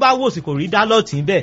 wá wò sí kò rí dálọ́ọ̀tì bẹ́ẹ̀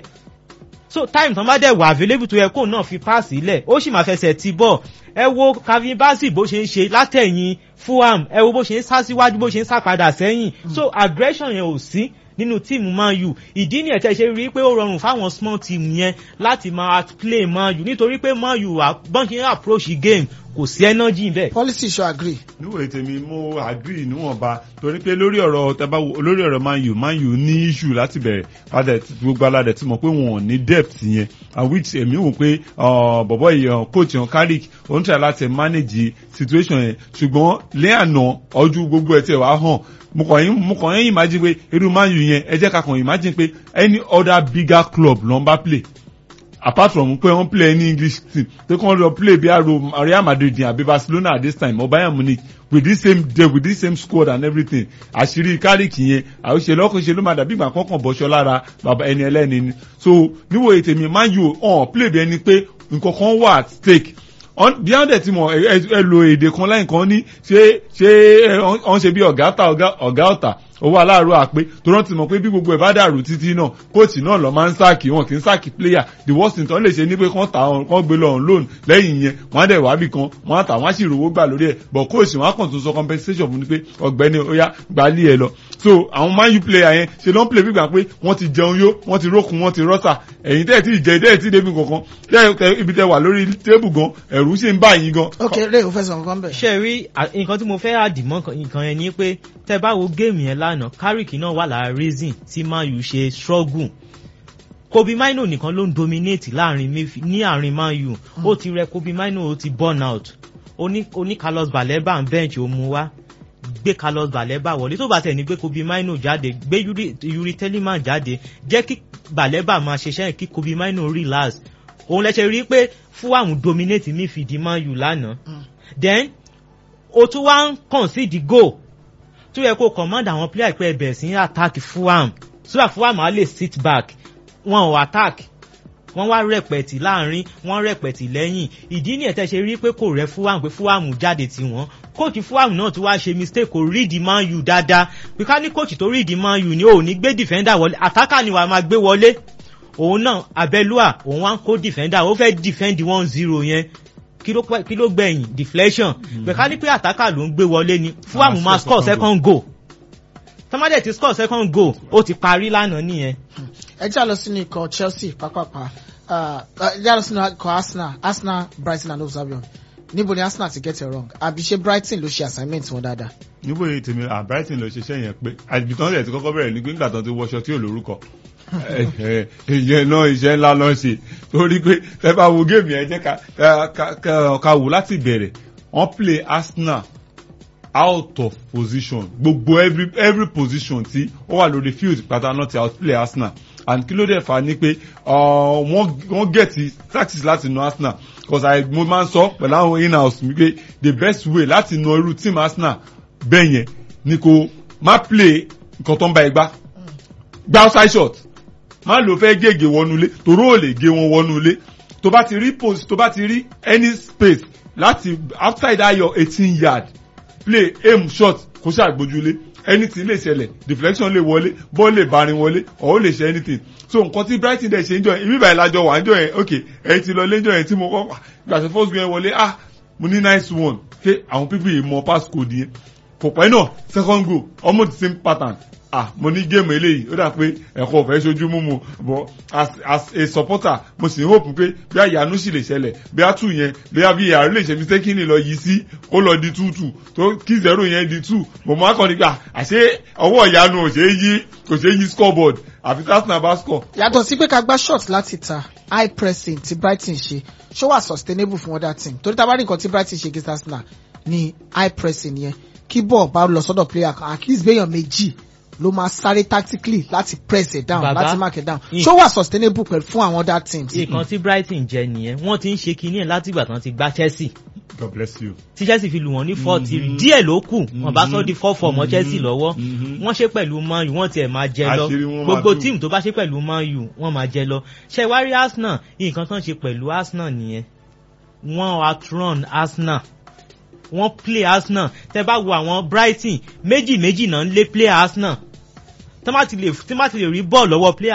so time tán bá dẹ̀ wà available tó yẹ kóun náà fi páàsì lẹ̀ ó sì máa fẹsẹ̀ ti bọ̀ ẹ wo Calvin Bassey bó ṣe ń ṣe látẹ̀yìn Fulham ẹ wo bó ṣe ń sá síwájú bó ṣe ń sá padà sẹ́yìn so aggression yẹn ò sí nínú tíìmù Man U ìdí ni ẹ̀tẹ́ ṣe rí pé ó rọrùn fáwọn small team yẹn láti máa play Man U nítorí pé Man U bọ́n ṣe ń approach game kò sí energy bẹ́ẹ̀. policy ṣo agree. níwèé tèmi mo agree níwọ̀nba torí pé lórí ọ̀rọ̀ tẹ́bá lórí ọ̀rọ̀ Man U Man U ní issue láti bẹ̀rẹ̀ padà gbogbo aládẹ tí mo pé wọn ò ní depth yẹn and which èmi wò pé bọ̀bọ̀ yìí coach yẹn Carrick ó ń tẹ̀ láti manage situation yẹn ṣùgbọ́n lẹ́yàna ọdún gbogbo ẹ̀ tí ẹ̀ wá hàn mo kàn yín mo kàn yín imagine pé irú Man U yẹn ẹ jẹ́ ká kàn imagine pé any other bigger club ló ń bá play apart from pé wọ́n play any English team pé kí wọ́n lọ play bí aro Real Madrid àbí Barcelona at this time or Bayern Munich with this same depth with this same squad and everything àṣírí Carrick yẹn àwòṣe lọ́kànṣe ló máa dàbí ìgbà kankan bọ́ṣọ lára bàbá ẹni ẹlẹ́ni ni so níwòye tèmi Man U ọ̀n play bí ẹni pé nǹkan kan wà at stake beyond ẹ̀ tí mo ẹ lo èdè kan láyìn kan ní ṣé ṣé ọ̀n ṣe bí ọ̀gá ọ̀gá ọ̀tà owó aláàárọ̀ àpé tó rántí mọ̀ pé bí gbogbo ẹ̀ bá dàrú títí náà kóòtù náà lọ máa ń sáàkì wọn kì í sáàkì player the worst thing tán lè ṣe ní pé kán tà ọ́n kán gbé lọ on loan lẹ́yìn yẹn wọ́n á dẹ̀ wá bì kan wọ́n á tà wọ́n á sì rówó gbà lórí ẹ̀ but kóòtù wọn á kàn tún sọ compensation fún ni pé ọ̀gbẹ́ni oya gbalí ẹ lọ so àwọn Man U player yẹn ṣe ló ń play gbígbà pé wọ́n ti jẹun yó wọ́n ti rókun wọ́n ti rọ́sà ẹ̀yin tẹ́ẹ̀ tí ì jẹ tẹ́ẹ̀ tí débi kankan tẹ́ẹ̀ ibi tẹ́ wà lórí tébù gan ẹ̀rù sì ń bá yín gan. ok ray o fẹ́ sọ nǹkan bẹ́ẹ̀. ṣe rí nǹkan tí mo fẹ́ àdìmọ́ nǹkan yẹn ni pé tẹ́ bá wo géèmù yẹn lánàá Carrick náà wà lára reason tí Man U ṣe struggle Kobe Mino nìkan ló ń dominate láàrin ní àárín Man U ó ti rẹ Kobe Mino ó ti burn out ó ní Carlos Baleba ń bench ó mú wá gbé Carlos Baleba wọlé tó bá tẹ̀ ní gbé Kobe Mino jáde gbé Yuri Telemann jáde jẹ́ kí Baleba máa ṣiṣẹ́ kí Kobe Mino relax òun lẹ́sẹ̀ rí pé Fulham dominate midfield Man U lánàá then o tún wá ń concede goal tó yẹ kó command àwọn player pé ẹbẹ̀ sí attack Fulham so that Fulham á lè sit back wọn ò attack wọ́n wá rẹpẹtì láàrin wọ́n rẹpẹtì lẹ́yìn ìdí ní ẹ̀tẹ́ ṣe rí pé kò rẹ Fulham pé Fulham jáde tí wọ́n kóòtù Fulham náà tún wá ṣe mistake kò rí di Man U dáadáa pé ká ní kóòtù tó rí di Man U ni ò ní gbé defender wọlé attacker ni wàá máa gbé wọlé òun náà Abẹ́lúà òun wá ń kó defender ó fẹ́ defend one zero yẹn kí ló gbẹ̀yìn deflection pé ká ní pé attacker ló ń gbé wọlé ni Fulham máa score second goal tọ́mádẹ̀ ti score second goal ó ti parí lánàá nìyẹn. ẹ jẹ́ àlọ́ sínú ikọ̀ Chelsea pápápá ẹ jẹ́ àlọ́ sínú ikọ̀ Arsenal Arsenal Brighton and Hove Albion níbo ni Arsenal ti get it wrong àbí ṣé Brighton ló ṣe assignment wọn dáadáa. níbo ni tèmi à Brighton ló ṣiṣẹ́ yẹn pé àbítán rẹ̀ ti kọ́kọ́ bẹ̀rẹ̀ ní gbígbà tán ti wọṣọ tí ò lórúkọ ìyẹn náà iṣẹ́ ńlá lọ́ ṣe torí pé ẹ bá wo géèmù yẹn jẹ́ ká wò láti bẹ̀rẹ̀ wọ́n play Arsenal out of position gbogbo every every position tí ó wà lórí field pátá náà ti outplay Arsenal and kí ló dẹ̀ fà ní pé wọ́n gẹ̀tì tactics láti nu Arsenal because I mo máa ń sọ pẹ̀lú àwọn in-house mi pé the best way láti nu irú team Arsenal bẹ́ẹ̀ yẹn ni kò má play nǹkan tó ń bá ẹ gbá gbá outside shot má lò fẹ́ gègé wọnúlé toró ò lè gé wọn wọnúlé tó bá ti rí post tó bá ti rí any space láti outside that your eighteen yard play aim shot kó ṣàgbójúlé anything lè ṣẹlẹ̀ deflection lè wọlé ball lè barin wọlé or ó lè ṣe anything so nǹkan tí Brighton dẹ̀ ṣe ń jọ yẹn ibi ìbàyẹn lájọ wà ń jọ yẹn ok ẹ̀yin ti lọ lẹ́jọ́ yẹn tí mo kọ́ gbàṣẹ first game wọlé ah mo ní nice one pé àwọn people yìí mọ pass code yẹn kò pẹ́ náà second goal almost the same pattern ah mo ní géèmù eléyìí ó dà pé ẹ̀kọ́ ọ̀fẹ́ ṣojú mú mu but as as a supporter mo sì ń hope pé bí àyànú sì lè ṣẹlẹ̀ bí a tù yẹn bí a bí ààrẹ lè ṣe mistakenly lọ yí sí kó lọ di two two tó kí zero yẹn di two mo máa kàn nígbà àṣé ọwọ́ ìyanu ò ṣe é yí kò ṣe é yí scoreboard àfi Arsenal bá score. yàtọ̀ sí pé ká gbá shot láti ta high pressing tí Brighton ṣe ṣó wà sustainable fún other team torí tá a bá rí nǹkan tí Brighton ṣe against Arsenal ní high pressing yẹn kí bọ́ọ̀ bá lọ sọ́dọ̀ player kan at least béèyàn méjì ló máa sáré tactically láti press it down Bàbá, láti mark it down in- ṣó wà sustainable pẹ̀lú fún àwọn other teams. nǹkan tí Brighton jẹ nìyẹn wọ́n ti ń ṣe kinní ẹ̀ láti ìgbà tán ti gbá Chelsea God bless you. tí Chelsea fi lù wọ́n ní forty Mhm. díẹ̀ ló kù wọ́n bá sọ di four four mọ́ Mhm. Chelsea lọ́wọ́ Mhm. wọ́n ṣe pẹ̀lú Man U wọ́n tiẹ̀ máa jẹ lọ Àṣírí wọn máa gbogbo tú. tíìmù tó bá ṣe pẹ̀lú Man U wọ́n máa jẹ lọ ṣe wá rí Arsenal nǹkan tán ṣe pẹ̀lú Arsenal nìyẹn wọ́n outrun Arsenal wọ́n play Arsenal tẹ́ bá wo àwọn Brighton méjì méjì náà ń lé play Arsenal tí wọ́n bá ti lè rí bọ́ọ̀lù lọ́wọ́ player